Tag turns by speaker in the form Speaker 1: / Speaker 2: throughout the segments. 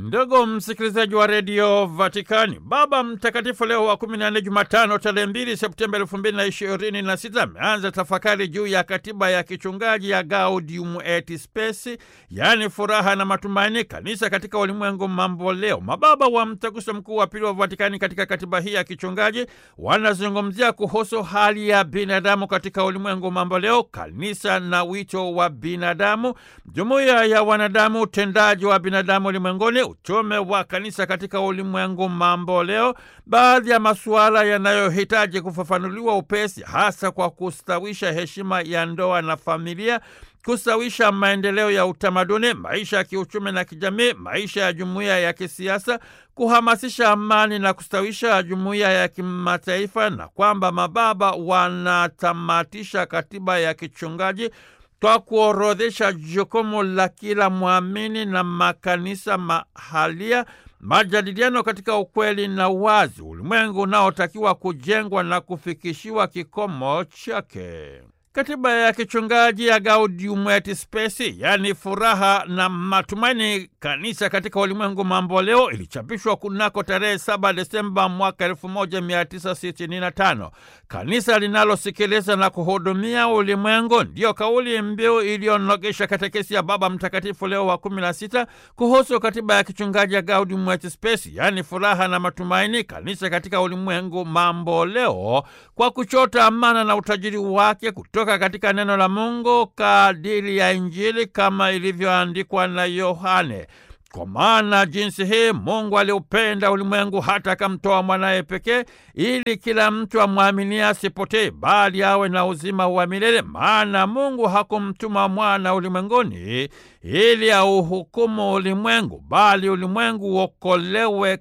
Speaker 1: Ndugu msikilizaji wa redio Vatikani, Baba Mtakatifu Leo wa 14 Jumatano tarehe 2 Septemba 2026 ameanza tafakari juu ya katiba ya kichungaji ya Gaudium et Spes, yaani furaha na matumaini, kanisa katika ulimwengu mambo leo. Mababa wa Mtaguso Mkuu wa Pili wa Vatikani katika katiba hii ya kichungaji wanazungumzia kuhusu hali ya binadamu katika ulimwengu mambo leo, kanisa na wito wa binadamu, jumuiya ya wanadamu, utendaji wa binadamu ulimwenguni, utume wa kanisa katika ulimwengu mambo leo, baadhi ya masuala yanayohitaji kufafanuliwa upesi, hasa kwa kustawisha heshima ya ndoa na familia, kustawisha maendeleo ya utamaduni, maisha ya kiuchumi na kijamii, maisha ya jumuiya ya kisiasa, kuhamasisha amani na kustawisha jumuiya ya kimataifa, na kwamba mababa wanatamatisha katiba ya kichungaji kwa kuorodhesha jukumu la kila mwamini na makanisa mahalia, majadiliano katika ukweli na wazi, ulimwengu unaotakiwa kujengwa na kufikishiwa kikomo chake. Katiba ya kichungaji ya Gaudium et Spes, yaani furaha na matumaini, kanisa katika ulimwengu mambo leo, ilichapishwa kunako tarehe 7 Desemba mwaka 1965. Kanisa linalosikiliza na kuhudumia ulimwengu, ndiyo kauli mbiu iliyonogesha katekesi ya Baba Mtakatifu Leo wa 16 kuhusu katiba ya kichungaji ya Gaudium et Spes, yaani furaha na matumaini, kanisa katika ulimwengu mambo leo, kwa kuchota amana na utajiri wake kutoka katika neno la Mungu kadiri ya Injili kama ilivyoandikwa na Yohane. Kwa maana jinsi hii Mungu aliupenda ulimwengu hata akamtoa mwanaye pekee, ili kila mtu amwaminie asipotee, bali awe na uzima wa milele. Maana Mungu hakumtuma mwana ulimwenguni ili auhukumu ulimwengu, bali ulimwengu uokolewe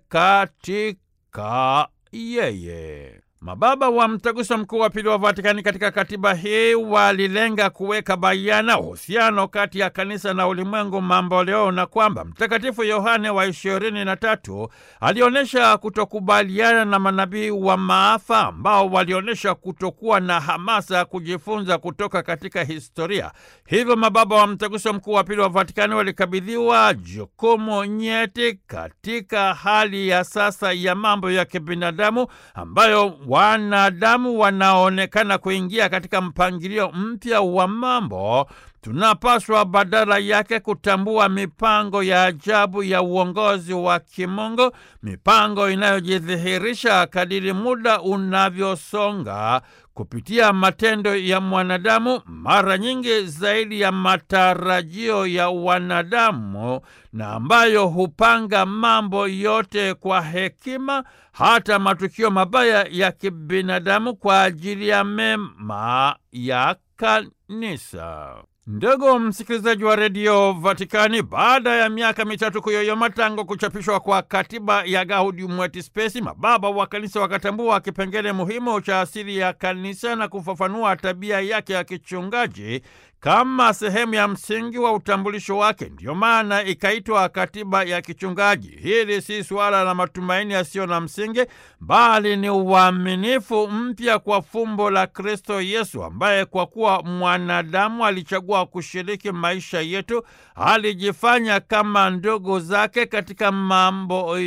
Speaker 1: katika yeye. Mababa wa Mtaguso Mkuu wa Pili wa Vatikani katika katiba hii walilenga kuweka bayana uhusiano kati ya kanisa na ulimwengu mambo leo, na kwamba Mtakatifu Yohane wa ishirini na tatu alionyesha kutokubaliana na manabii wa maafa ambao walionyesha kutokuwa na hamasa ya kujifunza kutoka katika historia. Hivyo mababa wa Mtaguso Mkuu wa Pili wa Vatikani walikabidhiwa jukumu nyeti katika hali ya sasa ya mambo ya kibinadamu ambayo wanadamu wanaonekana kuingia katika mpangilio mpya wa mambo. Tunapaswa badala yake kutambua mipango ya ajabu ya uongozi wa kimungu, mipango inayojidhihirisha kadiri muda unavyosonga kupitia matendo ya mwanadamu, mara nyingi zaidi ya matarajio ya wanadamu, na ambayo hupanga mambo yote kwa hekima, hata matukio mabaya ya kibinadamu kwa ajili ya mema ya kanisa. Ndugu msikilizaji wa redio Vatikani, baada ya miaka mitatu kuyoyoma tangu kuchapishwa kwa katiba ya Gaudium et Spes, mababa wa kanisa wakatambua kipengele muhimu cha asili ya kanisa na kufafanua tabia yake ya kichungaji kama sehemu ya msingi wa utambulisho wake. Ndiyo maana ikaitwa katiba ya kichungaji. Hili si suala la matumaini yasiyo na msingi, bali ni uaminifu mpya kwa fumbo la Kristo Yesu, ambaye kwa kuwa mwanadamu alichagua kushiriki maisha yetu, alijifanya kama ndugu zake katika mambo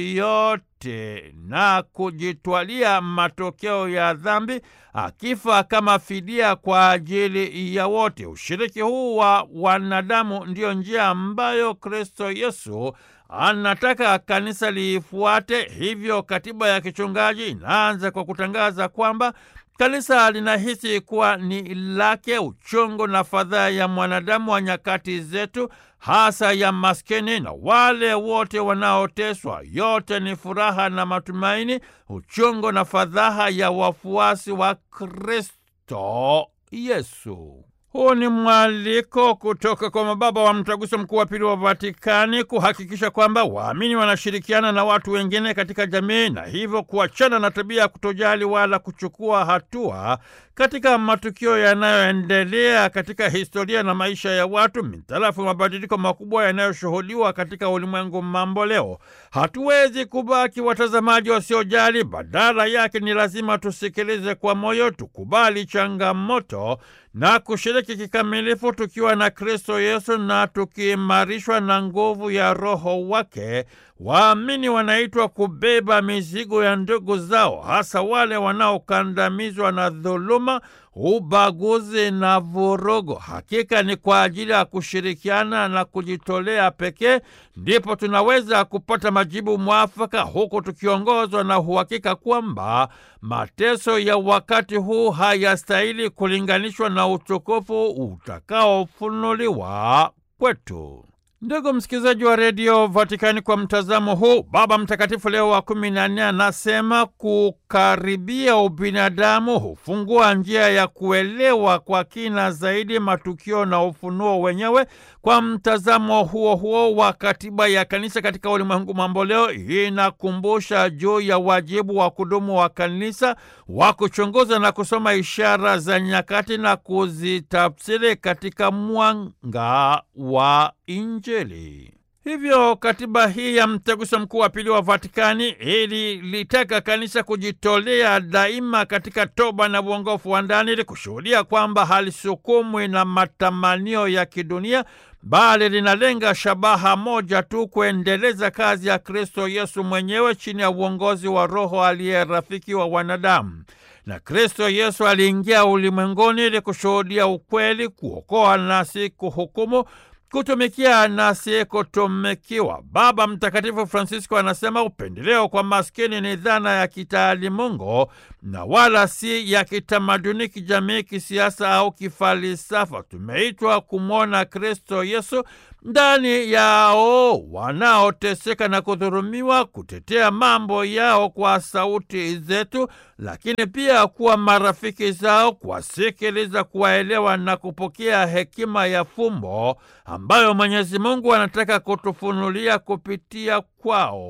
Speaker 1: yote na kujitwalia matokeo ya dhambi, akifa kama fidia kwa ajili ya wote. Ushiriki huu wa wanadamu ndiyo njia ambayo Kristo Yesu anataka kanisa liifuate. Hivyo katiba ya kichungaji inaanza kwa kutangaza kwamba kanisa linahisi kuwa ni lake uchungu na fadhaa ya mwanadamu wa nyakati zetu, hasa ya maskini na wale wote wanaoteswa. Yote ni furaha na matumaini, uchungu na fadhaa ya wafuasi wa Kristo Yesu. Huu ni mwaliko kutoka kwa mababa wa Mtaguso Mkuu wa Pili wa Vatikani kuhakikisha kwamba waamini wanashirikiana na watu wengine katika jamii na hivyo kuachana na tabia ya kutojali wala kuchukua hatua katika matukio yanayoendelea katika historia na maisha ya watu mitarafu mabadiliko makubwa yanayoshuhudiwa katika ulimwengu mambo leo. Hatuwezi kubaki watazamaji wasiojali, badala yake ni lazima tusikilize kwa moyo, tukubali changamoto na kushiriki kikamilifu tukiwa na Kristo Yesu na tukiimarishwa na nguvu ya Roho wake. Waamini wanaitwa kubeba mizigo ya ndugu zao, hasa wale wanaokandamizwa na dhuluma, ubaguzi na vurugu. Hakika ni kwa ajili ya kushirikiana na kujitolea pekee ndipo tunaweza kupata majibu mwafaka, huku tukiongozwa na uhakika kwamba mateso ya wakati huu hayastahili kulinganishwa na utukufu utakaofunuliwa kwetu. Ndugu msikilizaji wa redio Vatikani, kwa mtazamo huu, Baba Mtakatifu Leo wa kumi na nne anasema kukaribia ubinadamu hufungua njia ya kuelewa kwa kina zaidi matukio na ufunuo wenyewe. Kwa mtazamo huo huo wa katiba ya kanisa katika ulimwengu mambo leo inakumbusha juu ya wajibu wa kudumu wa kanisa wa kuchunguza na kusoma ishara za nyakati na kuzitafsiri katika mwanga wa Injili. Hivyo katiba hii ya mtaguso mkuu wa pili wa Vatikani ili litaka kanisa kujitolea daima katika toba na uongofu wa ndani ili kushuhudia kwamba halisukumwi na matamanio ya kidunia bali linalenga shabaha moja tu, kuendeleza kazi ya Kristo Yesu mwenyewe chini ya uongozi wa Roho aliye rafiki wa wanadamu. Na Kristo Yesu aliingia ulimwenguni ili kushuhudia ukweli, kuokoa na si kuhukumu kutumikia na si kutumikiwa. Baba Mtakatifu Francisco anasema upendeleo kwa maskini ni dhana ya kitaalimungu na wala si ya kitamaduni, kijamii, kisiasa au kifalsafa. Tumeitwa kumwona Kristo Yesu ndani yao wanaoteseka na kudhulumiwa, kutetea mambo yao kwa sauti zetu, lakini pia kuwa marafiki zao, kuwasikiliza, kuwaelewa na kupokea hekima ya fumbo ambayo Mwenyezi Mungu anataka kutufunulia kupitia kwao.